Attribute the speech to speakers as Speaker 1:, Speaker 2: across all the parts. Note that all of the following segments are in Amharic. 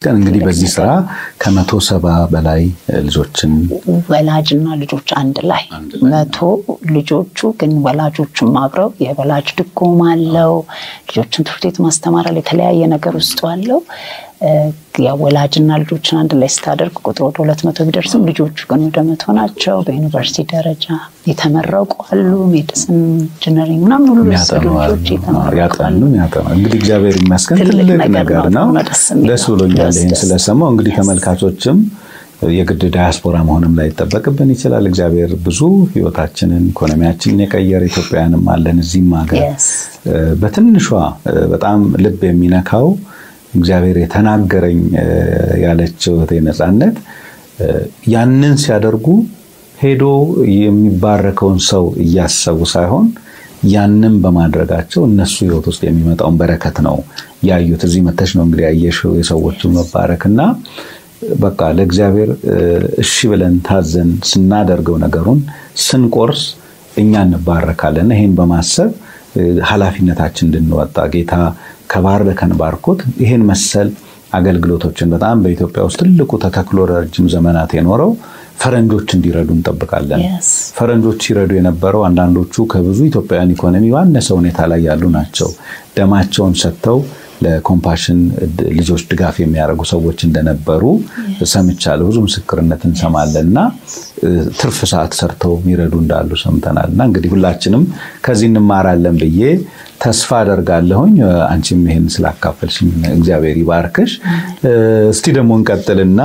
Speaker 1: ግን እንግዲህ በዚህ ስራ ከመቶ ሰባ በላይ ልጆችን
Speaker 2: ወላጅና ልጆች አንድ ላይ መቶ ልጆቹ ግን ወላጆቹም አብረው የወላጅ ድጎማ አለው። ልጆችን ትምህርት ቤት ማስተማር አለ። የተለያየ ነገር ውስጡ አለው። ወላጅና ልጆችን አንድ ላይ ስታደርግ ቁጥር ወደ ሁለት መቶ ቢደርስም ልጆቹ ግን ወደ መቶ ናቸው። በዩኒቨርሲቲ ደረጃ የተመረቁ አሉ። ሜዲሲን፣ ኢንጂነሪንግ ምናምን ሁሉ ልጆች
Speaker 1: ያጠኑ ያጠኑ። እንግዲህ እግዚአብሔር ይመስገን ትልቅ ነገር ነው። ደስ ብሎኛል ይህን ስለሰማው። እንግዲህ ተመልካቾችም የግድ ዳያስፖራ መሆንም ላይ ይጠበቅብን ይችላል። እግዚአብሔር ብዙ ህይወታችንን ኢኮኖሚያችንን የቀየረ ኢትዮጵያውያንም አለን እዚህም ሀገር በትንሿ በጣም ልብ የሚነካው እግዚአብሔር የተናገረኝ ያለችው እህቴ ነፃነት ያንን ሲያደርጉ ሄዶ የሚባረከውን ሰው እያሰቡ ሳይሆን ያንን በማድረጋቸው እነሱ ህይወት ውስጥ የሚመጣውን በረከት ነው ያዩት። እዚህ መተሽ ነው እንግዲህ ያየሽው የሰዎቹን መባረክ እና በቃ ለእግዚአብሔር እሺ ብለን ታዘን ስናደርገው ነገሩን ስንቆርስ እኛ እንባረካለን። ይሄን በማሰብ ኃላፊነታችን እንድንወጣ ጌታ ከባረከን ባርኮት ይሄን መሰል አገልግሎቶችን በጣም በኢትዮጵያ ውስጥ ትልቁ ተተክሎ ረጅም ዘመናት የኖረው ፈረንጆች እንዲረዱ እንጠብቃለን። ፈረንጆች ሲረዱ የነበረው አንዳንዶቹ ከብዙ ኢትዮጵያውያን ኢኮኖሚ ባነሰ ሁኔታ ላይ ያሉ ናቸው። ደማቸውን ሰጥተው ለኮምፓሽን ልጆች ድጋፍ የሚያደርጉ ሰዎች እንደነበሩ ሰምቻለሁ። ብዙ ምስክርነት እንሰማለን እና ትርፍ ሰዓት ሰርተው የሚረዱ እንዳሉ ሰምተናል። እና እንግዲህ ሁላችንም ከዚህ እንማራለን ብዬ ተስፋ አደርጋለሁኝ። አንቺም ይሄን ስላካፈልሽኝ እግዚአብሔር ይባርክሽ። እስቲ ደግሞ እንቀጥልና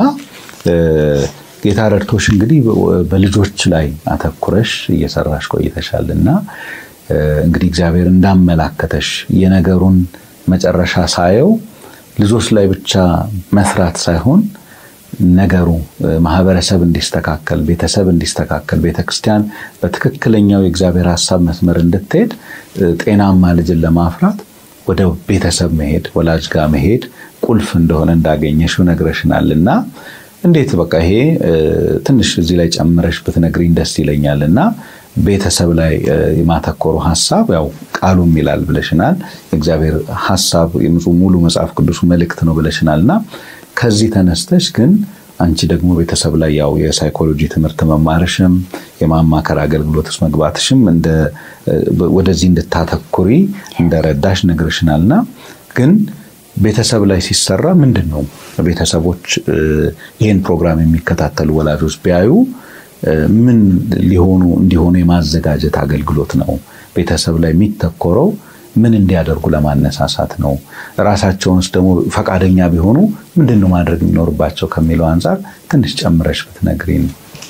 Speaker 1: ጌታ ረድቶሽ እንግዲህ በልጆች ላይ አተኩረሽ እየሰራሽ ቆይተሻል እና እንግዲህ እግዚአብሔር እንዳመላከተሽ የነገሩን መጨረሻ ሳየው ልጆች ላይ ብቻ መስራት ሳይሆን ነገሩ ማህበረሰብ እንዲስተካከል፣ ቤተሰብ እንዲስተካከል፣ ቤተክርስቲያን በትክክለኛው የእግዚአብሔር ሀሳብ መስመር እንድትሄድ ጤናማ ልጅን ለማፍራት ወደ ቤተሰብ መሄድ፣ ወላጅ ጋር መሄድ ቁልፍ እንደሆነ እንዳገኘሽው ነግረሽናል እና እንዴት በቃ ይሄ ትንሽ እዚህ ላይ ጨምረሽ ብትነግሪኝ ደስ ይለኛል እና ቤተሰብ ላይ የማተኮሩ ሀሳብ ያው ቃሉም ይላል ብለሽናል። የእግዚአብሔር ሀሳብ ሙሉ መጽሐፍ ቅዱሱ መልእክት ነው ብለሽናል እና ከዚህ ተነስተሽ ግን አንቺ ደግሞ ቤተሰብ ላይ ያው የሳይኮሎጂ ትምህርት መማርሽም የማማከር አገልግሎት ውስጥ መግባትሽም ወደዚህ እንድታተኩሪ እንደረዳሽ ነግርሽናልና ግን ቤተሰብ ላይ ሲሰራ ምንድን ነው ቤተሰቦች ይህን ፕሮግራም የሚከታተሉ ወላጆች ቢያዩ ምን ሊሆኑ እንዲሆኑ የማዘጋጀት አገልግሎት ነው ቤተሰብ ላይ የሚተኮረው ምን እንዲያደርጉ ለማነሳሳት ነው ራሳቸውንስ ደግሞ ፈቃደኛ ቢሆኑ ምንድን ነው ማድረግ የሚኖርባቸው ከሚለው አንጻር ትንሽ ጨምረሽ ብትነግሪኝ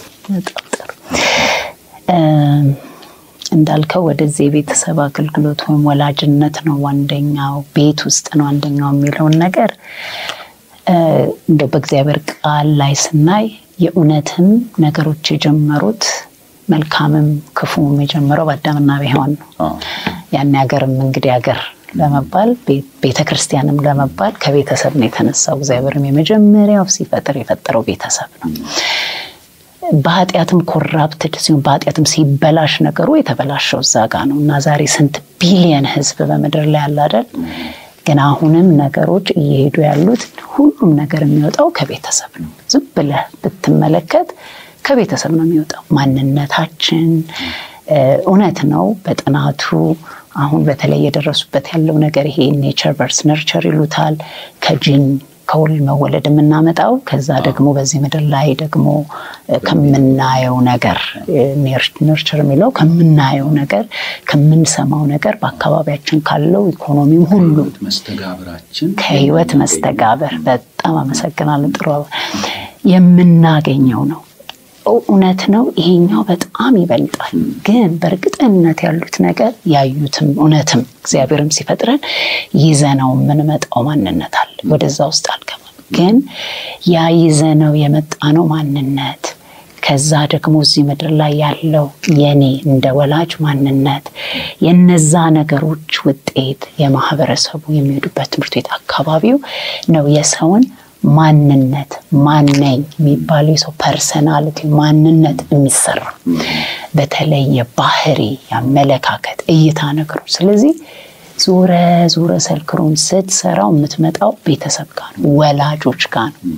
Speaker 2: እንዳልከው ወደዚህ የቤተሰብ አገልግሎት ወይም ወላጅነት ነው አንደኛው ቤት ውስጥ ነው አንደኛው የሚለውን ነገር እንደው በእግዚአብሔር ቃል ላይ ስናይ የእውነትም ነገሮች የጀመሩት መልካምም ክፉም የጀመረው በአዳምና ሔዋን ነው። ያን ሀገርም እንግዲህ ሀገር ለመባል ቤተ ክርስቲያንም ለመባል ከቤተሰብ ነው የተነሳው። እግዚአብሔርም የመጀመሪያው ሲፈጥር የፈጠረው ቤተሰብ ነው። በኃጢአትም ኮራፕትድ ሲሆን በኃጢአትም ሲበላሽ ነገሩ የተበላሸው እዛ ጋ ነው እና ዛሬ ስንት ቢሊየን ህዝብ በምድር ላይ ያለ አይደል? ግን አሁንም ነገሮች እየሄዱ ያሉት ሁሉም ነገር የሚወጣው ከቤተሰብ ነው። ዝም ብለህ ብትመለከት ከቤተሰብ ነው የሚወጣው። ማንነታችን እውነት ነው። በጥናቱ አሁን በተለይ የደረሱበት ያለው ነገር ይሄ ኔቸር ቨርስ ነርቸር ይሉታል ከጂን ከውል መወለድ የምናመጣው ከዛ ደግሞ በዚህ ምድር ላይ ደግሞ ከምናየው ነገር ነርቸር የሚለው ከምናየው ነገር ከምንሰማው ነገር በአካባቢያችን ካለው ኢኮኖሚም ሁሉ ከህይወት መስተጋበር በጣም አመሰግናለን። ጥሩ የምናገኘው ነው። እውነት ነው። ይሄኛው በጣም ይበልጣል። ግን በእርግጠኝነት ያሉት ነገር ያዩትም እውነትም እግዚአብሔርም ሲፈጥረን ይዘነው የምንመጣው ማንነት አለ። ወደዛ ውስጥ አልገባም። ግን ያ ይዘነው የመጣ ነው ማንነት ከዛ ደግሞ እዚህ ምድር ላይ ያለው የኔ እንደ ወላጅ ማንነት የነዛ ነገሮች ውጤት የማህበረሰቡ የሚሄዱበት ትምህርት ቤት አካባቢው ነው የሰውን ማንነት ማነኝ የሚባለው የሰው ፐርሰናሊቲ ማንነት የሚሰራ በተለይ የባህሪ የአመለካከት እይታ ነገሮች። ስለዚህ ዞረ ዞረ ሰርክሩን ስትሰራው የምትመጣው ቤተሰብ ጋር ነው፣ ወላጆች ጋር ነው።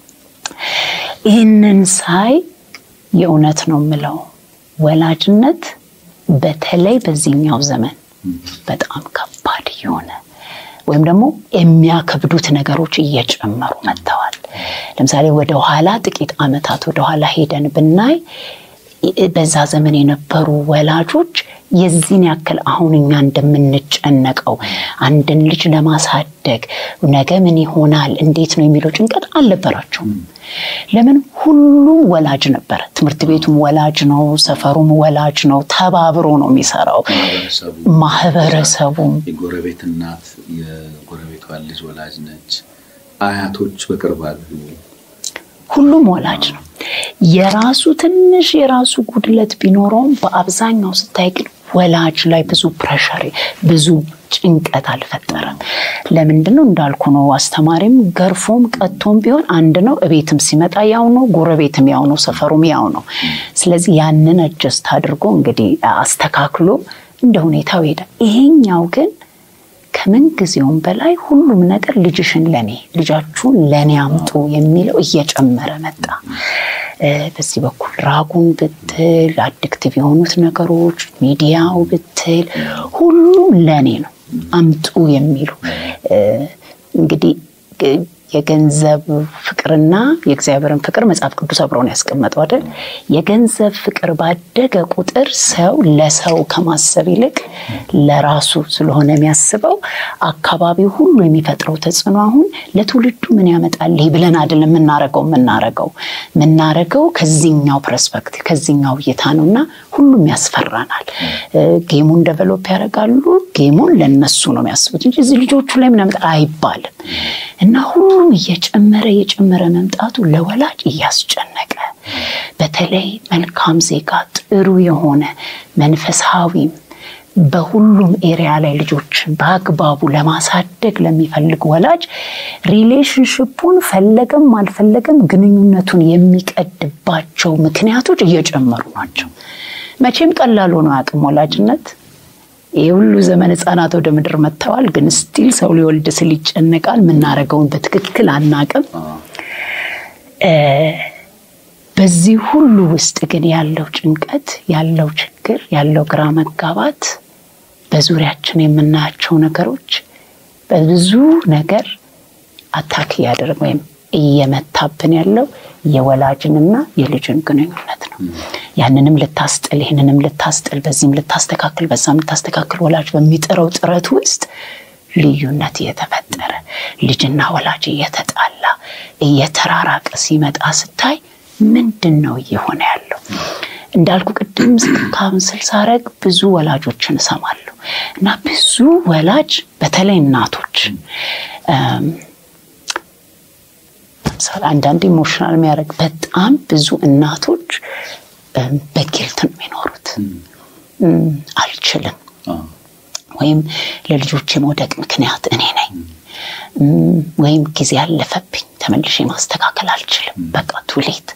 Speaker 2: ይህንን ሳይ የእውነት ነው የምለው ወላጅነት በተለይ በዚህኛው ዘመን በጣም ከባድ የሆነ ወይም ደግሞ የሚያከብዱት ነገሮች እየጨመሩ መጥተዋል። ለምሳሌ ወደኋላ ጥቂት ዓመታት ወደኋላ ሄደን ብናይ በዛ ዘመን የነበሩ ወላጆች የዚህን ያክል አሁን እኛ እንደምንጨነቀው አንድን ልጅ ለማሳደግ ነገ ምን ይሆናል እንዴት ነው የሚለው ጭንቀት አልነበራቸውም። ለምን ሁሉም ወላጅ ነበረ። ትምህርት ቤቱም ወላጅ ነው፣ ሰፈሩም ወላጅ ነው። ተባብሮ ነው የሚሰራው። ማህበረሰቡም
Speaker 1: የጎረቤት እናት የጎረቤቷ ልጅ ወላጅ ነች። አያቶች በቅርብ አሉ።
Speaker 2: ሁሉም ወላጅ ነው። የራሱ ትንሽ የራሱ ጉድለት ቢኖረውም በአብዛኛው ስታይ ግን ወላጅ ላይ ብዙ ፕሬሸር ብዙ ጭንቀት አልፈጠረም። ለምንድን ነው እንዳልኩ ነው። አስተማሪም ገርፎም ቀጥቶም ቢሆን አንድ ነው። እቤትም ሲመጣ ያው ነው፣ ጎረቤትም ያው ነው፣ ሰፈሩም ያው ነው። ስለዚህ ያንን አጀስት አድርጎ እንግዲህ አስተካክሎ እንደ ሁኔታው ይሄዳል። ይሄኛው ግን ከምን ጊዜውም በላይ ሁሉም ነገር ልጅሽን ለኔ ልጃችሁን ለኔ አምጡ የሚለው እየጨመረ መጣ። በዚህ በኩል ራጉን ብትል አዲክቲቭ የሆኑት ነገሮች ሚዲያው ብትል ሁሉም ለኔ ነው አምጡ የሚሉ እንግዲህ የገንዘብ ፍቅርና የእግዚአብሔርን ፍቅር መጽሐፍ ቅዱስ አብረውን ያስቀመጠው አይደል? የገንዘብ ፍቅር ባደገ ቁጥር ሰው ለሰው ከማሰብ ይልቅ ለራሱ ስለሆነ የሚያስበው አካባቢው ሁሉ የሚፈጥረው ተጽዕኖ አሁን ለትውልዱ ምን ያመጣል ይህ ብለን አይደለም የምናረገው የምናረገው የምናረገው ከዚህኛው ፐርስፔክቲቭ ከዚህኛው እይታ ነው እና ሁሉም ያስፈራናል። ጌሙን ደቨሎፕ ያደርጋሉ። ጌሙን ለነሱ ነው የሚያስቡት እንጂ እዚህ ልጆቹ ላይ ምን ያመጣል አይባልም እና ሁሉም እየጨመረ እየጨመረ መምጣቱ ለወላጅ እያስጨነቀ በተለይ መልካም ዜጋ ጥሩ የሆነ መንፈሳዊም በሁሉም ኤሪያ ላይ ልጆችን በአግባቡ ለማሳደግ ለሚፈልግ ወላጅ ሪሌሽንሽፑን ፈለገም አልፈለገም ግንኙነቱን የሚቀድባቸው ምክንያቶች እየጨመሩ ናቸው። መቼም ቀላል ሆኖ አያውቅም ወላጅነት። ይህ ሁሉ ዘመን ህፃናት ወደ ምድር መጥተዋል። ግን ስቲል ሰው ሊወልድ ስል ይጨነቃል። የምናደርገውን በትክክል አናቅም። በዚህ ሁሉ ውስጥ ግን ያለው ጭንቀት፣ ያለው ችግር፣ ያለው ግራ መጋባት በዙሪያችን የምናያቸው ነገሮች በብዙ ነገር አታክ እያደረግ ወይም እየመታብን ያለው የወላጅንና የልጅን ግንኙነት ነው። ያንንም ልታስጥል ይህንንም ልታስጥል በዚህም ልታስተካክል በዛም ልታስተካክል ወላጅ በሚጥረው ጥረት ውስጥ ልዩነት እየተፈጠረ ልጅና ወላጅ እየተጣላ እየተራራቀ ሲመጣ ስታይ ምንድን ነው እየሆነ ያለው? እንዳልኩ ቅድም ካውንስል ሳረግ ብዙ ወላጆችን እሰማለሁ እና ብዙ ወላጅ በተለይ እናቶች ለምሳሌ አንዳንድ ኢሞሽናል የሚያደርግ በጣም ብዙ እናቶች በጊልት ነው የሚኖሩት። አልችልም ወይም ለልጆች የመውደቅ ምክንያት እኔ ነኝ ወይም ጊዜ ያለፈብኝ ተመልሼ ማስተካከል አልችልም፣ በቃ ቱሌት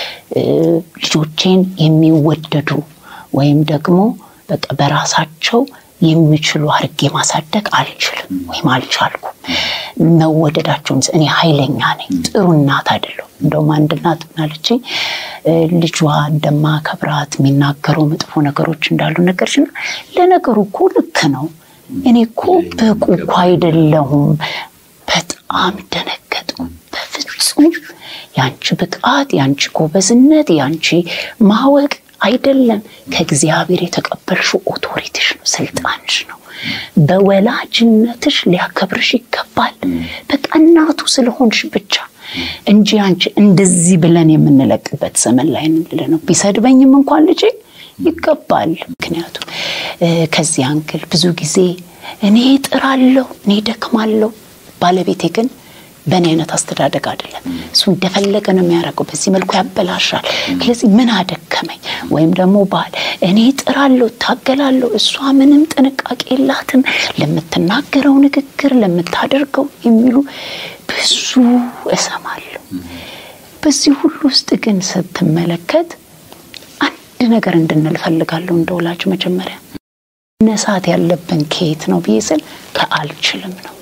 Speaker 2: ልጆቼን የሚወደዱ ወይም ደግሞ በቃ በራሳቸው የሚችሉ አድርጌ ማሳደግ አልችልም ወይም አልቻልኩም። መወደዳቸውን እኔ ኃይለኛ ነኝ፣ ጥሩ እናት አይደለሁም። እንደውም አንድ እናት ምናለችኝ ልጇ እንደማከብራት የሚናገረው መጥፎ ነገሮች እንዳሉ ነገርችና ለነገሩ እኮ ልክ ነው። እኔ እኮ ብቁ እኮ አይደለሁም። በጣም ደነገጥኩ። በፍጹም ያንቺ ብቃት፣ ያንቺ ጎበዝነት፣ ያንቺ ማወቅ አይደለም ከእግዚአብሔር የተቀበልሽው ኦቶሪቲሽ ነው፣ ስልጣንሽ ነው። በወላጅነትሽ ሊያከብርሽ ይገባል። በቃ እናቱ ስለሆንሽ ብቻ እንጂ አንቺ እንደዚህ ብለን የምንለቅበት ዘመን ላይ እንል ነው። ቢሰድበኝም እንኳን ልጄ ይገባል። ምክንያቱም ከዚህ አንግል ብዙ ጊዜ እኔ ጥራለሁ፣ እኔ ደክማለሁ፣ ባለቤቴ ግን በእኔ አይነት አስተዳደግ አይደለም። እሱ እንደፈለገ ነው የሚያደርገው። በዚህ መልኩ ያበላሻል። ስለዚህ ምን አደከመኝ? ወይም ደግሞ ባል እኔ ጥራለሁ፣ እታገላለሁ፣ እሷ ምንም ጥንቃቄ የላትም ለምትናገረው ንግግር፣ ለምታደርገው የሚሉ ብዙ እሰማለሁ። በዚህ ሁሉ ውስጥ ግን ስትመለከት አንድ ነገር እንድንል ፈልጋለሁ እንደ ወላጅ መጀመሪያ ነሳት ያለብን ከየት ነው ብዬ ስል ከአልችልም ነው።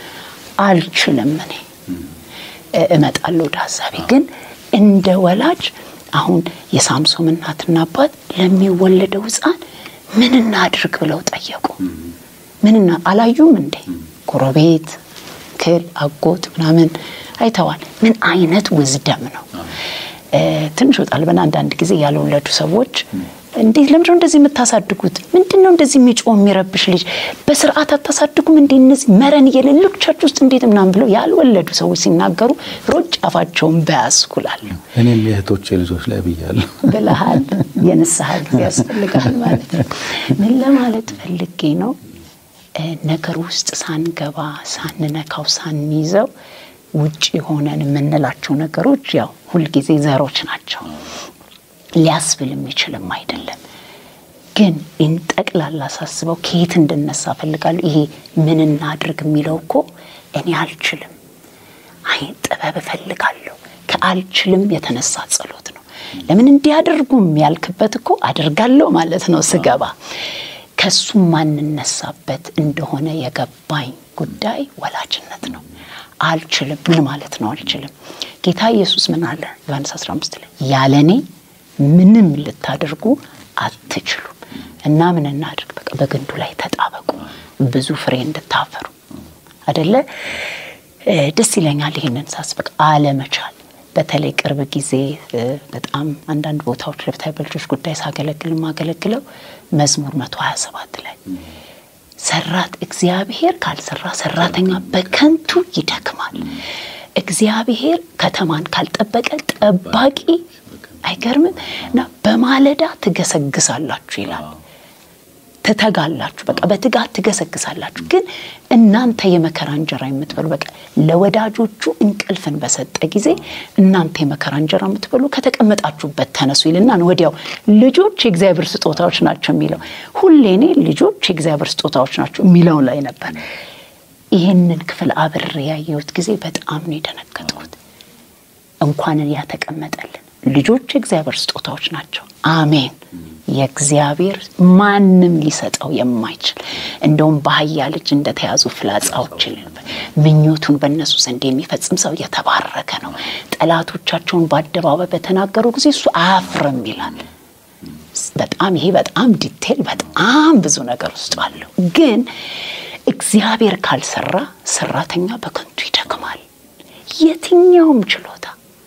Speaker 2: አልችልም እኔ እመጣለሁ ወደ ሀሳቤ። ግን እንደ ወላጅ አሁን የሳምሶም እናትና አባት ለሚወለደው ሕፃን ምን እናድርግ ብለው ጠየቁ። ምንና አላዩም እንዴ? ጎረቤት፣ ክል፣ አጎት ምናምን አይተዋል። ምን አይነት ውዝደም ነው? ትንሽ ወጣል በና አንዳንድ ጊዜ ያልወለዱ ሰዎች እንዴት ለምንድነው እንደዚህ የምታሳድጉት? ምንድን ነው እንደዚህ የሚጮህ የሚረብሽ ልጅ በስርዓት አታሳድጉም እንዴ? እነዚህ መረን የሌሎቻችሁ ውስጥ እንዴት ምናምን ብለው ያልወለዱ ሰዎች ሲናገሩ ሮጭ አፋቸውን በያስኩላለሁ።
Speaker 1: እኔም የእህቶቼ ልጆች ላይ ብያለሁ
Speaker 2: ብለሃል። የንስሐ ጊዜ ያስፈልጋል ማለት ነው። ምን ለማለት ፈልጌ ነው? ነገር ውስጥ ሳንገባ ሳንነካው ሳንይዘው ውጭ ሆነን የምንላቸው ነገሮች ያው ሁልጊዜ ዘሮች ናቸው። ሊያስብል የሚችልም አይደለም። ግን ጠቅላላ ሳስበው ከየት እንድነሳ ፈልጋለሁ። ይሄ ምን እናድርግ የሚለው እኮ እኔ አልችልም፣ አይ ጥበብ እፈልጋለሁ። ከአልችልም የተነሳ ጸሎት ነው። ለምን እንዲያደርጉም ያልክበት እኮ አደርጋለሁ ማለት ነው ስገባ ከሱ ማንነሳበት እንደሆነ የገባኝ ጉዳይ ወላጅነት ነው። አልችልም ምን ማለት ነው? አልችልም ጌታ ኢየሱስ ምን አለ? ዮሐንስ 15 ላይ ያለ እኔ ምንም ልታደርጉ አትችሉም እና ምን እናድርግ? በቃ በግንዱ ላይ ተጣበቁ ብዙ ፍሬ እንድታፈሩ አደለ? ደስ ይለኛል ይህንን ሳስበቅ አለመቻል በተለይ ቅርብ ጊዜ በጣም አንዳንድ ቦታዎች ለብታይ በልጆች ጉዳይ ሳገለግል ማገለግለው መዝሙር 127 ላይ ሰራት እግዚአብሔር ካልሰራ ሰራተኛ በከንቱ ይደክማል። እግዚአብሔር ከተማን ካልጠበቀ ጠባቂ አይገርምም? እና በማለዳ ትገሰግሳላችሁ ይላል። ትተጋላችሁ፣ በቃ በትጋት ትገሰግሳላችሁ። ግን እናንተ የመከራ እንጀራ የምትበሉ በቃ ለወዳጆቹ እንቅልፍን በሰጠ ጊዜ እናንተ የመከራ እንጀራ የምትበሉ ከተቀመጣችሁበት ተነሱ ይልና ወዲያው ልጆች የእግዚአብሔር ስጦታዎች ናቸው የሚለው ሁሌ እኔ ልጆች የእግዚአብሔር ስጦታዎች ናቸው የሚለው ላይ ነበር። ይህንን ክፍል አብሬ ያየሁት ጊዜ በጣም ነው የደነገጥኩት። እንኳንን ያተቀመጠልን ልጆች የእግዚአብሔር ስጦታዎች ናቸው። አሜን። የእግዚአብሔር ማንም ሊሰጠው የማይችል እንደውም በአህያ ልጅ እንደተያዙ ፍላጻዎች ምኞቱን በእነሱ ዘንድ የሚፈጽም ሰው የተባረከ ነው። ጠላቶቻቸውን በአደባባይ በተናገሩ ጊዜ እሱ አያፍርም ይላል። በጣም ይሄ በጣም ዲቴል በጣም ብዙ ነገር ውስጥ አለው። ግን እግዚአብሔር ካልሰራ ሰራተኛ በከንቱ ይደክማል። የትኛውም ችሎታ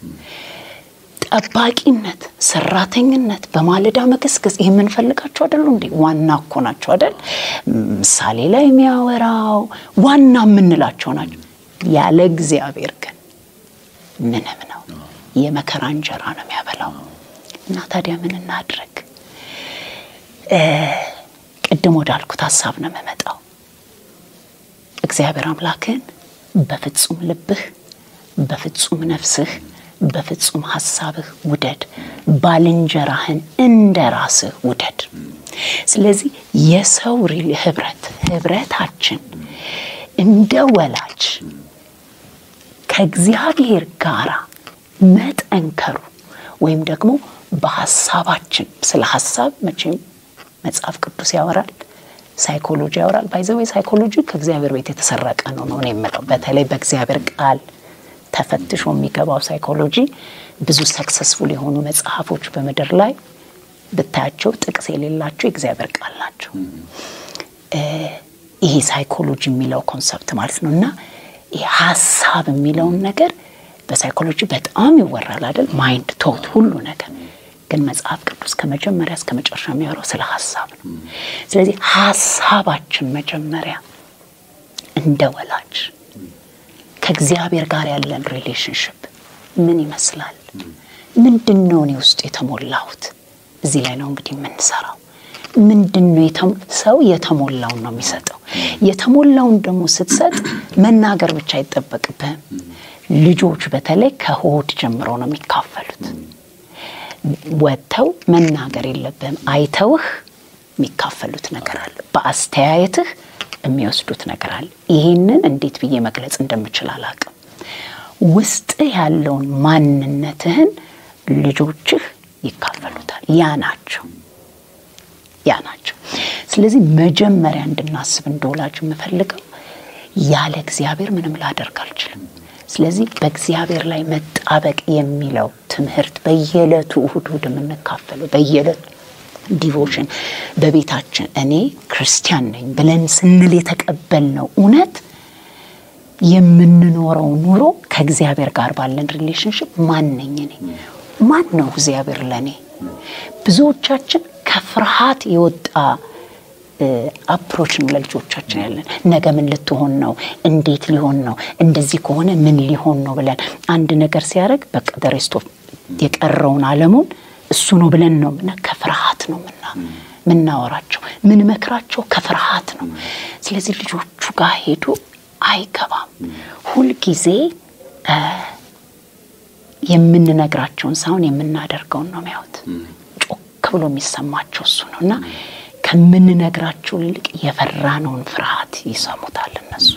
Speaker 2: ጠባቂነት፣ ሰራተኝነት፣ በማለዳ መገስገስ ይህ የምንፈልጋቸው አይደሉ እንዴ? ዋና እኮ ናቸው አይደል? ምሳሌ ላይ የሚያወራው ዋና የምንላቸው ናቸው። ያለ እግዚአብሔር ግን ምንም ነው። የመከራ እንጀራ ነው የሚያበላው። እና ታዲያ ምን እናድርግ? ቅድም ወዳልኩት ሀሳብ ነው የምመጣው። እግዚአብሔር አምላክን በፍጹም ልብህ፣ በፍጹም ነፍስህ በፍጹም ሀሳብህ ውደድ፣ ባልንጀራህን እንደ ራስህ ውደድ። ስለዚህ የሰው ሪል ህብረት ህብረታችን እንደ ወላጅ ከእግዚአብሔር ጋር መጠንከሩ ወይም ደግሞ በሀሳባችን ስለ ሀሳብ መቼም መጽሐፍ ቅዱስ ያወራል፣ ሳይኮሎጂ ያወራል። ባይዘዌ ሳይኮሎጂ ከእግዚአብሔር ቤት የተሰረቀ ነው ነው የምለው በተለይ በእግዚአብሔር ቃል ተፈትሾ የሚገባው ሳይኮሎጂ ብዙ ሰክሰስፉል የሆኑ መጽሐፎች በምድር ላይ ብታያቸው ጥቅስ የሌላቸው የእግዚአብሔር ቃል ናቸው። ይሄ ሳይኮሎጂ የሚለው ኮንሰፕት ማለት ነው። እና ሀሳብ የሚለውን ነገር በሳይኮሎጂ በጣም ይወራል አይደል? ማይንድ ቶት ሁሉ ነገር ግን መጽሐፍ ቅዱስ ከመጀመሪያ እስከ መጨረሻ የሚያወራው ስለ ሀሳብ ነው። ስለዚህ ሀሳባችን መጀመሪያ እንደ ወላጅ ከእግዚአብሔር ጋር ያለን ሪሌሽንሽፕ ምን ይመስላል? ምንድን ነው እኔ ውስጥ የተሞላሁት? እዚህ ላይ ነው እንግዲህ የምንሰራው። ምንድን ነው ሰው የተሞላውን ነው የሚሰጠው። የተሞላውን ደግሞ ስትሰጥ መናገር ብቻ አይጠበቅብህም። ልጆች በተለይ ከሆድ ጀምሮ ነው የሚካፈሉት። ወጥተው መናገር የለብህም። አይተውህ የሚካፈሉት ነገር አለ። በአስተያየትህ የሚወስዱት ነገር አለ። ይህንን እንዴት ብዬ መግለጽ እንደምችል አላውቅም። ውስጥ ያለውን ማንነትህን ልጆችህ ይካፈሉታል። ያ ናቸው ያ ናቸው። ስለዚህ መጀመሪያ እንድናስብ እንደወላጅ የምፈልገው ያለ እግዚአብሔር ምንም ላደርግ አልችልም። ስለዚህ በእግዚአብሔር ላይ መጣበቅ የሚለው ትምህርት በየዕለቱ እሁድ እሁድ የምንካፈለው በየዕለቱ ዲቮሽን በቤታችን እኔ ክርስቲያን ነኝ ብለን ስንል የተቀበልነው እውነት የምንኖረው ኑሮ ከእግዚአብሔር ጋር ባለን ሪሌሽንሽፕ ማን ነኝ እኔ? ማን ነው እግዚአብሔር ለእኔ? ብዙዎቻችን ከፍርሃት የወጣ አፕሮች ነው ለልጆቻችን ያለን። ነገ ምን ልትሆን ነው? እንዴት ሊሆን ነው? እንደዚህ ከሆነ ምን ሊሆን ነው ብለን አንድ ነገር ሲያደርግ በቃ ደሬስቶ የቀረውን ዓለሙን እሱ ነው ብለን ነው ምና ከፍርሃት ነው ምና ምናወራቸው ምን መክራቸው ከፍርሃት ነው። ስለዚህ ልጆቹ ጋር ሄዱ አይገባም። ሁልጊዜ የምንነግራቸውን ሳይሆን የምናደርገውን ነው የሚያዩት። ጮክ ብሎ የሚሰማቸው እሱ ነው እና ከምንነግራቸው ይልቅ የፈራነውን ፍርሃት ይሰሙታል እነሱ።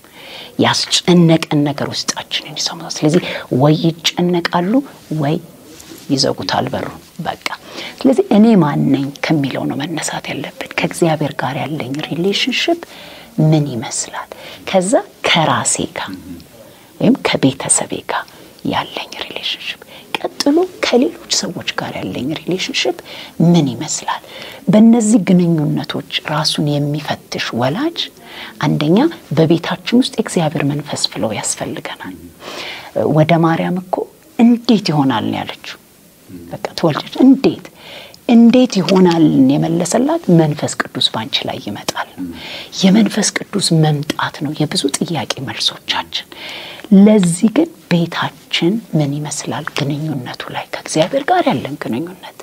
Speaker 2: ያስጨነቀን ነገር ውስጣችንን ይሰሙታል። ስለዚህ ወይ ይጨነቃሉ ወይ ይዘጉታል በሩ በቃ። ስለዚህ እኔ ማን ነኝ ከሚለው ነው መነሳት ያለብን። ከእግዚአብሔር ጋር ያለኝ ሪሌሽንሽፕ ምን ይመስላል? ከዛ ከራሴ ጋር ወይም ከቤተሰቤ ጋር ያለኝ ሪሌሽንሽፕ፣ ቀጥሎ ከሌሎች ሰዎች ጋር ያለኝ ሪሌሽንሽፕ ምን ይመስላል? በእነዚህ ግንኙነቶች ራሱን የሚፈትሽ ወላጅ አንደኛ በቤታችን ውስጥ የእግዚአብሔር መንፈስ ፍለው ያስፈልገናል። ወደ ማርያም እኮ እንዴት ይሆናል ነው ያለችው። በቃ ትወልደች እንዴት እንዴት ይሆናልን የመለሰላት መንፈስ ቅዱስ ባንቺ ላይ ይመጣል ነው። የመንፈስ ቅዱስ መምጣት ነው የብዙ ጥያቄ መልሶቻችን። ለዚህ ግን ቤታችን ምን ይመስላል? ግንኙነቱ ላይ ከእግዚአብሔር ጋር ያለን ግንኙነት፣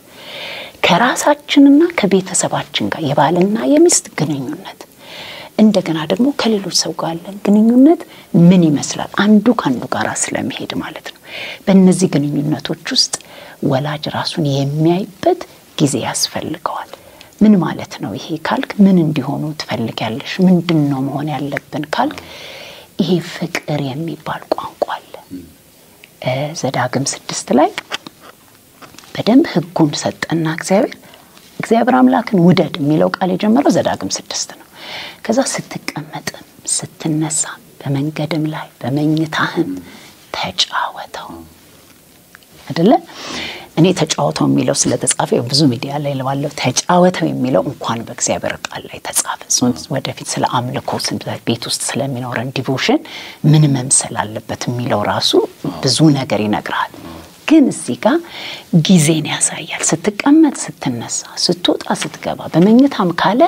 Speaker 2: ከራሳችንና ከቤተሰባችን ጋር የባልና የሚስት ግንኙነት፣ እንደገና ደግሞ ከሌሎች ሰው ጋር ያለን ግንኙነት ምን ይመስላል? አንዱ ከአንዱ ጋር ስለሚሄድ ማለት ነው። በእነዚህ ግንኙነቶች ውስጥ ወላጅ ራሱን የሚያይበት ጊዜ ያስፈልገዋል። ምን ማለት ነው ይሄ ካልክ፣ ምን እንዲሆኑ ትፈልጊያለሽ? ምንድን ነው መሆን ያለብን ካልክ፣ ይሄ ፍቅር የሚባል ቋንቋ አለ። ዘዳግም ስድስት ላይ በደንብ ሕጉን ሰጠና እግዚአብሔር እግዚአብሔር አምላክን ውደድ የሚለው ቃል የጀመረው ዘዳግም ስድስት ነው። ከዛ ስትቀመጥም ስትነሳ በመንገድም ላይ በመኝታህም ተጫወተው አይደለ? እኔ ተጫወተው የሚለው ስለተጻፈ ብዙ ሚዲያ ላይ ባለው ተጫወተው የሚለው እንኳን በእግዚአብሔር ቃል ላይ ተጻፈ። ወደፊት ስለ አምልኮ ቤት ውስጥ ስለሚኖረን ዲቮሽን ምን መምሰል አለበት የሚለው ራሱ ብዙ ነገር ይነግራል። ግን እዚህ ጋር ጊዜን ያሳያል። ስትቀመጥ፣ ስትነሳ፣ ስትወጣ፣ ስትገባ በመኝታም ካለ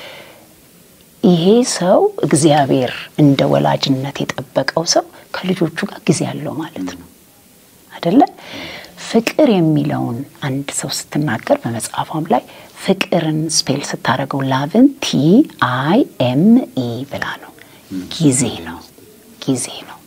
Speaker 2: ይሄ ሰው እግዚአብሔር እንደ ወላጅነት የጠበቀው ሰው ከልጆቹ ጋር ጊዜ አለው ማለት ነው አይደለ? ፍቅር የሚለውን አንድ ሰው ስትናገር በመጽሐፏም ላይ ፍቅርን ስፔል ስታደርገው ላቭን ቲ አይ ኤም ኢ ብላ ነው። ጊዜ ነው፣ ጊዜ ነው።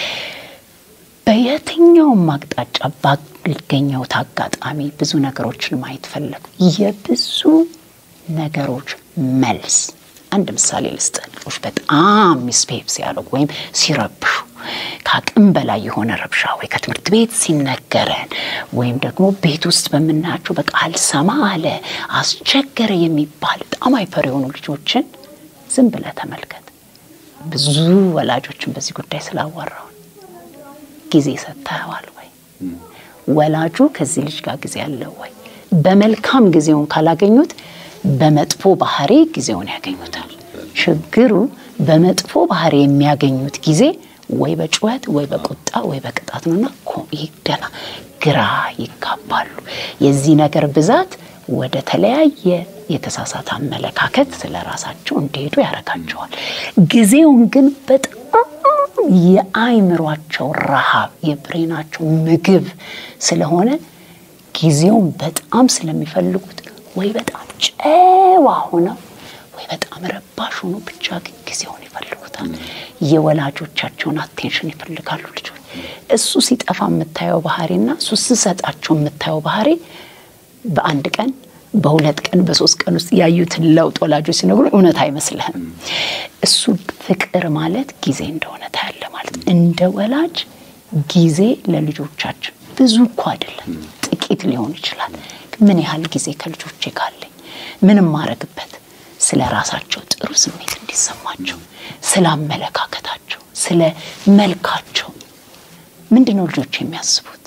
Speaker 2: በየትኛውም አቅጣጫ ባገኘሁት አጋጣሚ ብዙ ነገሮችን ማየት ፈለጉ። የብዙ ነገሮች መልስ አንድ ምሳሌ ልስጥ። ልጆች በጣም ሚስፔፕ ሲያደርጉ ወይም ሲረብሹ ከአቅም በላይ የሆነ ረብሻ ወይ ከትምህርት ቤት ሲነገረን ወይም ደግሞ ቤት ውስጥ በምናያቸው በቃ አልሰማ አለ አስቸገረ የሚባል በጣም አይፈር የሆኑ ልጆችን ዝም ብለህ ተመልከት። ብዙ ወላጆችን በዚህ ጉዳይ ስላዋራውን ጊዜ ሰጥተዋል ወይ? ወላጁ ከዚህ ልጅ ጋር ጊዜ አለው ወይ? በመልካም ጊዜውን ካላገኙት በመጥፎ ባህሪ ጊዜውን ያገኙታል። ችግሩ በመጥፎ ባህሪ የሚያገኙት ጊዜ ወይ በጩኸት ወይ በቁጣ ወይ በቅጣት ነውና ይደና ግራ ይጋባሉ። የዚህ ነገር ብዛት ወደ ተለያየ የተሳሳተ አመለካከት ስለ ራሳቸው እንዲሄዱ ያደርጋቸዋል። ጊዜውን ግን በጣም የአይምሯቸው ረሃብ የብሬናቸው ምግብ ስለሆነ ጊዜውን በጣም ስለሚፈልጉት ወይ በጣም ጨዋ ሆነው ወይ በጣም ረባሽ ሆኖ ብቻ ግን ጊዜውን ይፈልጉታል። የወላጆቻቸውን አቴንሽን ይፈልጋሉ ልጆች። እሱ ሲጠፋ የምታየው ባህሪና እሱ ስሰጣቸው የምታየው ባህሪ በአንድ ቀን በሁለት ቀን በሶስት ቀን ውስጥ ያዩትን ለውጥ ወላጆች ሲነግሩ እውነት አይመስልህም። እሱ ፍቅር ማለት ጊዜ እንደሆነ ታያለ ማለት እንደ ወላጅ ጊዜ ለልጆቻችን ብዙ እኮ አይደለም፣ ጥቂት ሊሆን ይችላል። ምን ያህል ጊዜ ከልጆቼ ጋር አለኝ? ምንም ማድረግበት ስለ ራሳቸው ጥሩ ስሜት እንዲሰማቸው፣ ስለ አመለካከታቸው፣ ስለ መልካቸው ምንድን ነው ልጆች የሚያስቡት?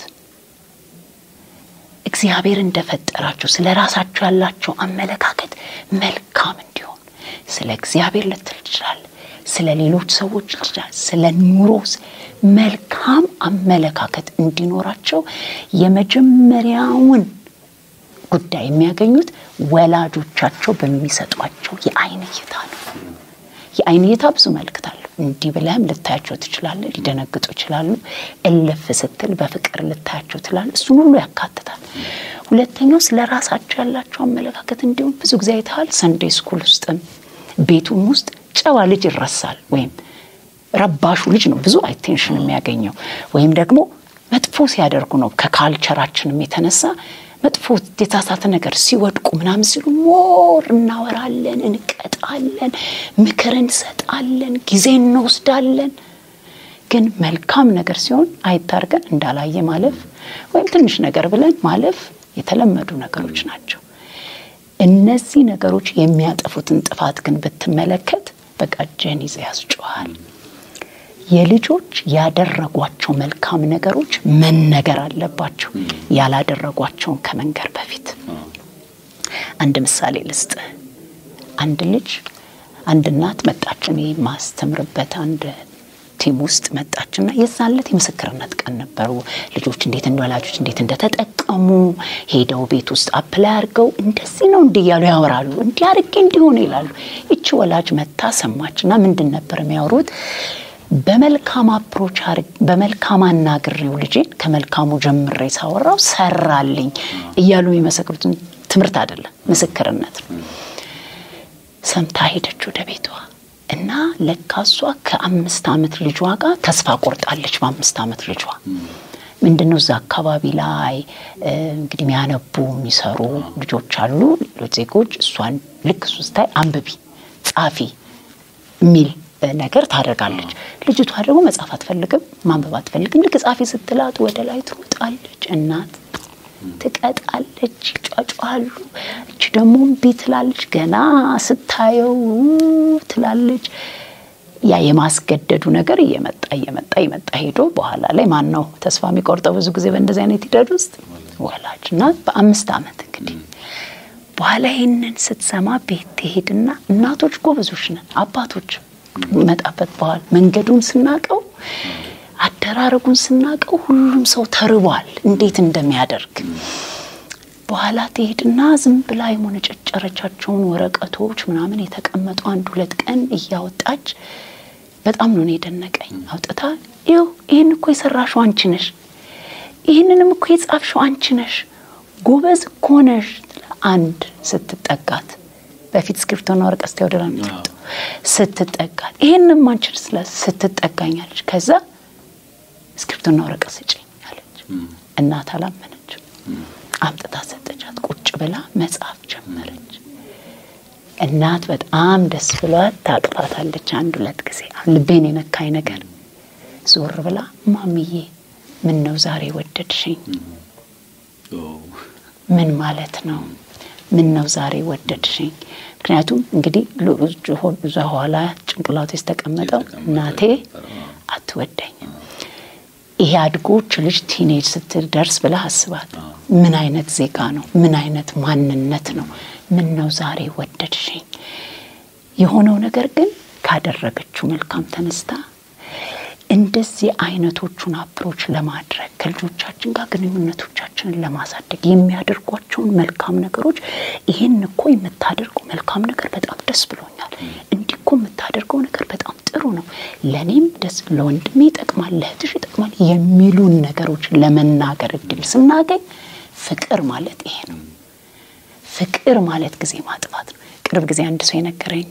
Speaker 2: እግዚአብሔር እንደፈጠራቸው ስለ ራሳቸው ያላቸው አመለካከት መልካም እንዲሆን ስለ እግዚአብሔር ልትል ትችላለህ። ስለ ሌሎች ሰዎች ልትችላለህ። ስለ ኑሮ መልካም አመለካከት እንዲኖራቸው የመጀመሪያውን ጉዳይ የሚያገኙት ወላጆቻቸው በሚሰጧቸው የዓይን እይታ ነው። የዓይን እይታ ብዙ መልክት አለው። እንዲህ ብለህም ልታያቸው ትችላለህ። ሊደነግጡ ይችላሉ። እልፍ ስትል በፍቅር ልታያቸው ትችላለህ። እሱን ሁሉ ያካትታል። ሁለተኛው ስለ ራሳቸው ያላቸው አመለካከት እንዲሁም ብዙ ጊዜ አይተሃል። ሰንዴ ስኩል ውስጥም ቤቱም ውስጥ ጨዋ ልጅ ይረሳል፣ ወይም ረባሹ ልጅ ነው ብዙ አቴንሽን የሚያገኘው ወይም ደግሞ መጥፎ ሲያደርጉ ነው ከካልቸራችንም የተነሳ መጥፎ የተሳሳተ ነገር ሲወድቁ ምናምን ሲሉ ሞር እናወራለን፣ እንቀጣለን፣ ምክር እንሰጣለን፣ ጊዜ እንወስዳለን። ግን መልካም ነገር ሲሆን አይታርገን እንዳላየ ማለፍ ወይም ትንሽ ነገር ብለን ማለፍ የተለመዱ ነገሮች ናቸው። እነዚህ ነገሮች የሚያጠፉትን ጥፋት ግን ብትመለከት በቃ እጅህን ይዘህ ያስጮሃል። የልጆች ያደረጓቸው መልካም ነገሮች መነገር አለባቸው፣ ያላደረጓቸውን ከመንገር በፊት። አንድ ምሳሌ ልስጥ። አንድ ልጅ አንድ እናት መጣች፣ እኔ ማስተምርበት አንድ ቲም ውስጥ መጣችና የዛን ዕለት የምስክርነት ቀን ነበሩ። ልጆች እንዴት እንደ ወላጆች እንዴት እንደተጠቀሙ ሄደው ቤት ውስጥ አፕላይ አድርገው እንደዚህ ነው እንዲህ እያሉ ያወራሉ። እንዲህ አድርጌ እንዲሆነ ይላሉ። ይቺ ወላጅ መታ ሰማችና ምንድን ነበር የሚያወሩት? በመልካም አፕሮች በመልካም አናግሬው ልጄን ከመልካሙ ጀምሬ ሳወራው ሰራልኝ እያሉ የሚመሰክሩትን ትምህርት አይደለም፣ ምስክርነት ነው። ሰምታ ሄደች ወደ ቤቷ እና ለካሷ ከአምስት ዓመት ልጇ ጋር ተስፋ ቆርጣለች። በአምስት ዓመት ልጇ ምንድነው እዛ አካባቢ ላይ እንግዲህ የሚያነቡ የሚሰሩ ልጆች አሉ፣ ሌሎች ዜጎች። እሷን ልክ እሱ ስታይ አንብቢ ጻፊ የሚል ነገር ታደርጋለች። ልጅቷ ደግሞ መጻፍ አትፈልግም፣ ማንበብ አትፈልግም። ልክ ጻፊ ስትላት ወደ ላይ ትሮጣለች። እናት ትቀጣለች፣ ይጫጫሉ። እች ደግሞ እምቢ ትላለች። ገና ስታየው ትላለች። ያ የማስገደዱ ነገር እየመጣ እየመጣ እየመጣ ሄዶ በኋላ ላይ ማን ነው ተስፋ የሚቆርጠው? ብዙ ጊዜ በእንደዚህ አይነት ሂደት ውስጥ ወላጅ እና በአምስት ዓመት እንግዲህ በኋላ ይህንን ስትሰማ ቤት ትሄድና እናቶች ጎበዞች ነን አባቶች መጣበት በኋላ መንገዱን ስናቀው አደራረጉን ስናቀው ሁሉም ሰው ተርቧል፣ እንዴት እንደሚያደርግ በኋላ ትሄድና ዝም ብላ የሞነጨጨረቻቸውን ወረቀቶች ምናምን የተቀመጡ አንድ ሁለት ቀን እያወጣች በጣም ነው የደነቀኝ። አውጥታ ይኸው ይህን እኮ የሰራሽው አንቺ ነሽ፣ ይህንንም እኮ የጻፍሽው አንቺ ነሽ፣ ጎበዝ እኮ ነሽ። አንድ ስትጠጋት በፊት እስክሪብቶና ወረቀት ስታ ወደላ የምትወጣው ስትጠጋት ይህንም አንቺን ስለ ስትጠጋኛለች። ከዛ እስክሪብቶና ወረቀት ስጭኝ አለች። እናት አላመነች። አምጥታ ሰጠቻት። ቁጭ ብላ መጻፍ ጀመረች። እናት በጣም ደስ ብሏት ታቅፋታለች። አንድ ሁለት ጊዜ ልቤን የነካኝ ነገር ዞር ብላ ማምዬ ምን ነው ዛሬ ወደድሽኝ? ምን ማለት ነው? ምን ነው ዛሬ ወደድሽኝ? ምክንያቱም እንግዲህ ብዙ ኋላ ጭንቅላቱ የተቀመጠው እናቴ አትወደኝም። ይሄ አድጎች ልጅ ቲኔጅ ስትደርስ ብለህ አስባት። ምን አይነት ዜጋ ነው? ምን አይነት ማንነት ነው? ምን ነው ዛሬ ወደድሽኝ? የሆነው ነገር ግን ካደረገችው መልካም ተነስታ እንደዚህ አይነቶቹን አፕሮች ለማድረግ ከልጆቻችን ጋር ግንኙነቶቻችንን ለማሳደግ የሚያደርጓቸውን መልካም ነገሮች ይህን እኮ የምታደርገው መልካም ነገር በጣም ደስ ብሎኛል፣ እንዲህ እኮ የምታደርገው ነገር በጣም ጥሩ ነው፣ ለእኔም ደስ ለወንድሜ ይጠቅማል፣ ለእህትሽ ይጠቅማል የሚሉን ነገሮች ለመናገር እድል ስናገኝ ፍቅር ማለት ይሄ ነው። ፍቅር ማለት ጊዜ ማጥፋት ነው። ቅርብ ጊዜ አንድ ሰው የነገረኝ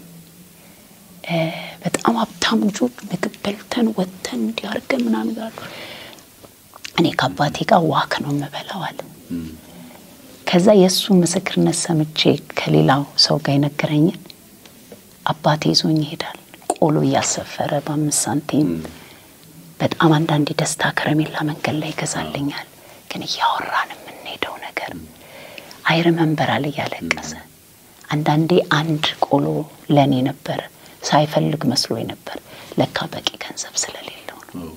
Speaker 2: በጣም ሀብታም ልጆች ምግብ በልተን ወጥተን እንዲያርገን ምናምን ይላሉ። እኔ ከአባቴ ጋር ዋክ ነው የምበላው አለ። ከዛ የእሱ ምስክርነት ሰምቼ ከሌላው ሰው ጋር የነገረኝን አባቴ ይዞኝ ይሄዳል። ቆሎ እያሰፈረ በአምስት ሳንቲም በጣም አንዳንድ ደስታ ከረሜላ መንገድ ላይ ይገዛልኛል። ግን እያወራን የምንሄደው ነገር አይርመንበር አለ እያለቀሰ አንዳንዴ አንድ ቆሎ ለእኔ ነበር ሳይፈልግ መስሎኝ ነበር። ለካ በቂ ገንዘብ ስለሌለው ነው።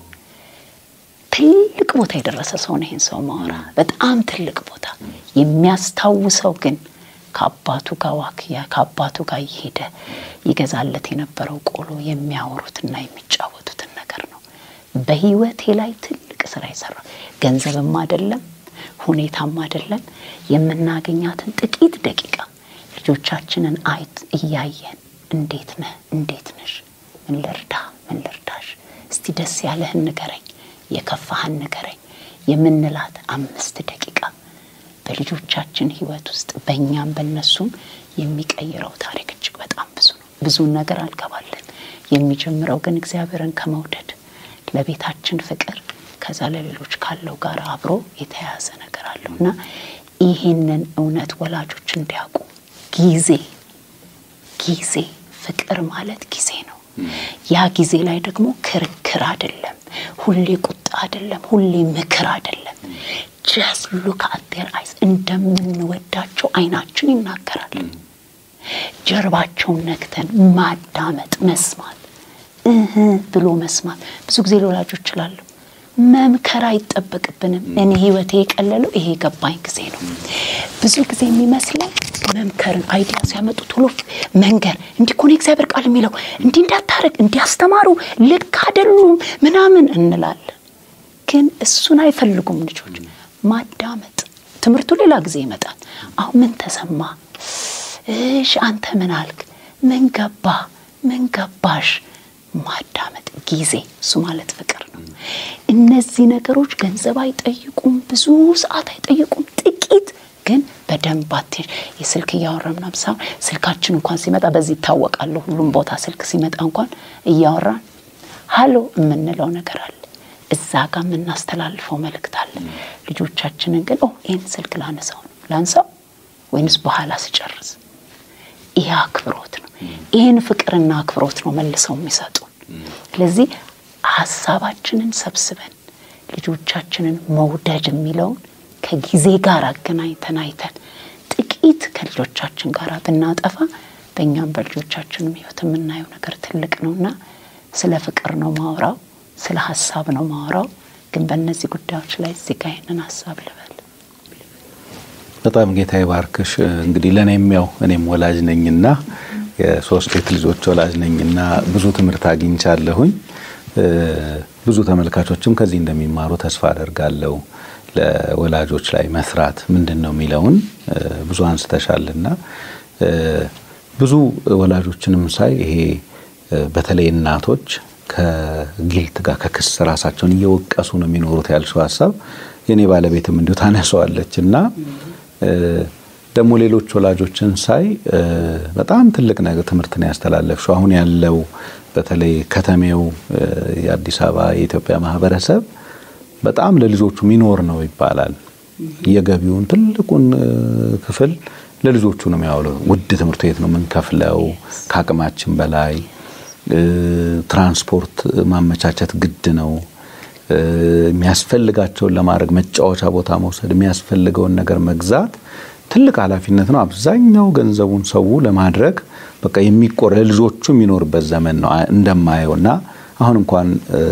Speaker 2: ትልቅ ቦታ የደረሰ ሰው ነው ይህን ሰው ማወራ፣ በጣም ትልቅ ቦታ የሚያስታውሰው ግን ከአባቱ ጋር ዋክያ ከአባቱ ጋር እየሄደ ይገዛለት የነበረው ቆሎ የሚያወሩትና የሚጫወቱትን ነገር ነው። በህይወቴ ላይ ትልቅ ስራ ይሰራ። ገንዘብም አይደለም ሁኔታም አይደለም። የምናገኛትን ጥቂት ደቂቃ ልጆቻችንን አይት እያየን እንዴት ነህ፣ እንዴት ነሽ፣ ምን ልርዳ፣ ምን ልርዳሽ፣ እስቲ ደስ ያለህን ንገረኝ፣ የከፋህን ንገረኝ የምንላት አምስት ደቂቃ በልጆቻችን ህይወት ውስጥ በእኛም በነሱም የሚቀይረው ታሪክ እጅግ በጣም ብዙ ነው። ብዙን ነገር አልገባለን። የሚጀምረው ግን እግዚአብሔርን ከመውደድ ለቤታችን ፍቅር ከዛ ለሌሎች ካለው ጋር አብሮ የተያያዘ ነገር አለው እና ይህንን እውነት ወላጆች እንዲያውቁ ጊዜ ጊዜ ፍቅር ማለት ጊዜ ነው። ያ ጊዜ ላይ ደግሞ ክርክር አይደለም፣ ሁሌ ቁጣ አይደለም፣ ሁሌ ምክር አይደለም። ጀስት ሉክ አት ዴር አይስ እንደምንወዳቸው አይናችን ይናገራል። ጀርባቸውን ነክተን ማዳመጥ፣ መስማት እህ ብሎ መስማት። ብዙ ጊዜ ለወላጆች እችላለሁ መምከር አይጠበቅብንም። እኔ ህይወቴ የቀለለው ይሄ የገባኝ ጊዜ ነው። ብዙ ጊዜ የሚመስለን መምከርን አይዲያ ሲያመጡ ቶሎ መንገር እንዲህ እኮ ነው እግዚአብሔር ቃል የሚለው እንዲህ እንዳታረግ እንዲያስተማሩ ልክ አይደሉም ምናምን እንላለን። ግን እሱን አይፈልጉም ልጆች። ማዳመጥ ትምህርቱ ሌላ ጊዜ ይመጣል። አሁን ምን ተሰማ? እሽ አንተ ምን አልክ? ምን ገባ? ምን ገባሽ? ማዳመጥ ጊዜ፣ እሱ ማለት ፍቅር ነው። እነዚህ ነገሮች ገንዘብ አይጠይቁም፣ ብዙ ሰዓት አይጠይቁም፣ ጥቂት ግን በደንብ አትሄድ የስልክ እያወራ ምናምን ሳይሆን ስልካችን እንኳን ሲመጣ በዚህ ይታወቃሉ። ሁሉም ቦታ ስልክ ሲመጣ እንኳን እያወራን ሀሎ የምንለው ነገር አለ። እዛ ጋር የምናስተላልፈው መልእክት አለ። ልጆቻችንን ግን ይህን ስልክ ላነሳው ነው ላንሳው ወይንስ በኋላ ስጨርስ? ይህ አክብሮት ነው። ይህን ፍቅርና አክብሮት ነው መልሰው የሚሰጡን። ስለዚህ ሀሳባችንን ሰብስበን ልጆቻችንን መውደድ የሚለውን ከጊዜ ጋር አገናኝተን አይተን ጥቂት ከልጆቻችን ጋር ብናጠፋ በእኛም በልጆቻችንም ሕይወት የምናየው ነገር ትልቅ ነውና ስለ ፍቅር ነው ማውራው፣ ስለ ሀሳብ ነው ማውራው። ግን በእነዚህ ጉዳዮች ላይ እዚህ ጋ ይህንን ሀሳብ ልበል።
Speaker 1: በጣም ጌታ ይባርክሽ። እንግዲህ ለእኔም ያው እኔም ወላጅ ነኝና የሶስት ሴት ልጆች ወላጅ ነኝና ብዙ ትምህርት አግኝቻለሁኝ። ብዙ ተመልካቾችም ከዚህ እንደሚማሩ ተስፋ አደርጋለሁ። ለወላጆች ላይ መስራት ምንድን ነው የሚለውን ብዙ አንስተሻልና ብዙ ወላጆችንም ሳይ ይሄ በተለይ እናቶች ከጊልት ጋር ከክስ ራሳቸውን እየወቀሱ ነው የሚኖሩት ያልሽው ሀሳብ የእኔ ባለቤትም እንዲሁ ታነሰዋለች እና ደግሞ ሌሎች ወላጆችን ሳይ በጣም ትልቅ ነገር ትምህርት ነው ያስተላለፍሽው። አሁን ያለው በተለይ ከተሜው የአዲስ አበባ የኢትዮጵያ ማህበረሰብ በጣም ለልጆቹ ሚኖር ነው ይባላል። የገቢውን ትልቁን ክፍል ለልጆቹ ነው የሚያውለው። ውድ ትምህርት ቤት ነው የምንከፍለው ከአቅማችን በላይ ትራንስፖርት ማመቻቸት ግድ ነው። የሚያስፈልጋቸውን ለማድረግ መጫወቻ ቦታ መውሰድ፣ የሚያስፈልገውን ነገር መግዛት ትልቅ ኃላፊነት ነው። አብዛኛው ገንዘቡን ሰው ለማድረግ በቃ የሚቆር ለልጆቹ የሚኖርበት ዘመን ነው እንደማየው እና አሁን እንኳን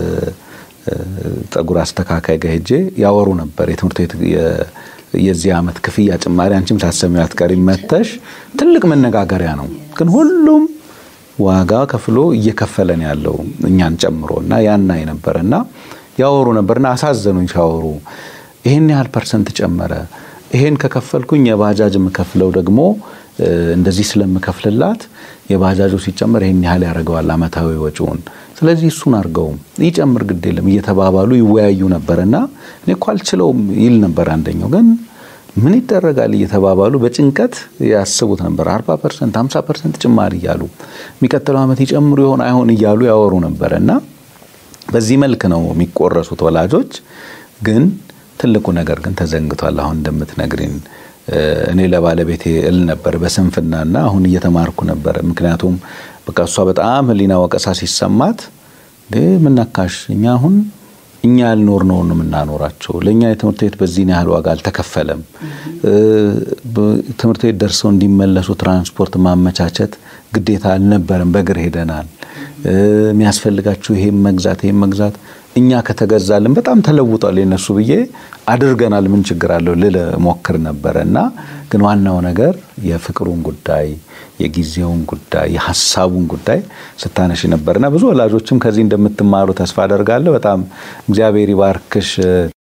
Speaker 1: ጠጉር አስተካካይ ጋር ሄጄ ያወሩ ነበር የትምህርት ቤት የዚህ ዓመት ክፍያ ጭማሪ አንቺም ሳሰሚው አትቀሪም መተሽ ትልቅ መነጋገሪያ ነው። ግን ሁሉም ዋጋ ከፍሎ እየከፈለን ያለው እኛን ጨምሮ እና ያናይ ነበር እና ያወሩ ነበርና አሳዘኑኝ ሲያወሩ ይሄን ያህል ፐርሰንት ጨመረ ይሄን ከከፈልኩኝ የባጃጅ የምከፍለው ደግሞ እንደዚህ ስለምከፍልላት የባጃጁ ሲጨመር ይሄን ያህል ያደርገዋል አመታዊ ወጪውን። ስለዚህ እሱን አድርገው ይጨምር ግድ የለም እየተባባሉ ይወያዩ ነበርና እኔ እኮ አልችለውም ይል ነበር አንደኛው። ግን ምን ይደረጋል እየተባባሉ በጭንቀት ያስቡት ነበር። 40 ፐርሰንት 50 ፐርሰንት ጭማሪ እያሉ የሚቀጥለው ዓመት ይጨምሩ ይሆን አይሆን እያሉ ያወሩ ነበረ እና በዚህ መልክ ነው የሚቆረሱት ወላጆች ግን ትልቁ ነገር ግን ተዘንግቷል። አሁን እንደምትነግሪን እኔ ለባለቤቴ እል ነበር በስንፍናና አሁን እየተማርኩ ነበር። ምክንያቱም በቃ እሷ በጣም ሕሊና ወቀሳ ሲሰማት ምነካሽ እኛ አሁን እኛ ያልኖርነውን ነው የምናኖራቸው። ለእኛ የትምህርት ቤት በዚህን ያህል ዋጋ አልተከፈለም። ትምህርት ቤት ደርሰው እንዲመለሱ ትራንስፖርት ማመቻቸት ግዴታ አልነበረም። በእግር ሄደናል። የሚያስፈልጋችሁ ይሄም መግዛት ይሄም መግዛት እኛ ከተገዛልን በጣም ተለውጧል የነሱ ብዬ አድርገናል። ምን ችግር አለው ልል ሞክር ነበረ እና ግን ዋናው ነገር የፍቅሩን ጉዳይ የጊዜውን ጉዳይ የሀሳቡን ጉዳይ ስታነሽ ነበርና ብዙ ወላጆችም ከዚህ እንደምትማሩ ተስፋ አደርጋለሁ። በጣም እግዚአብሔር ይባርክሽ።